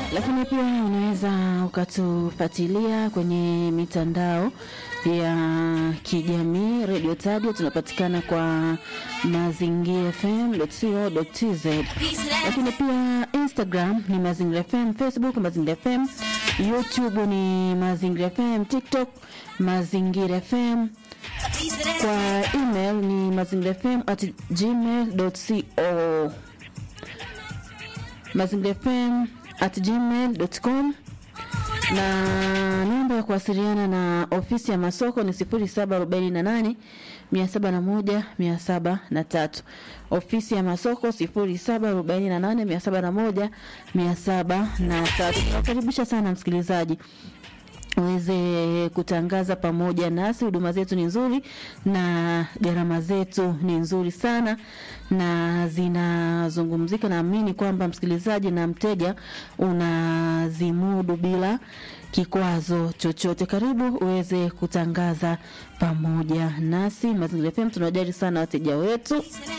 lakini pia unaweza ukatufuatilia kwenye mitandao ya kijamii Radio Tadio, tunapatikana kwa Mazingira FM.co.tz, lakini pia Instagram ni Mazingira FM, Facebook Mazingira FM, YouTube ni Mazingira FM, TikTok Mazingira FM, kwa email ni mazingira fm at gmail.co mazingira fm at gmail.com na namba ya kuwasiliana na ofisi ya masoko ni 0748 701 703. Ofisi ya masoko 0748 701 703. Tunakaribisha sana msikilizaji uweze kutangaza pamoja nasi. Huduma zetu ni nzuri na gharama zetu ni nzuri sana na zinazungumzika. Naamini kwamba msikilizaji na mteja unazimudu bila kikwazo chochote. Karibu uweze kutangaza pamoja nasi. Mazingira FM tunawajali sana wateja wetu.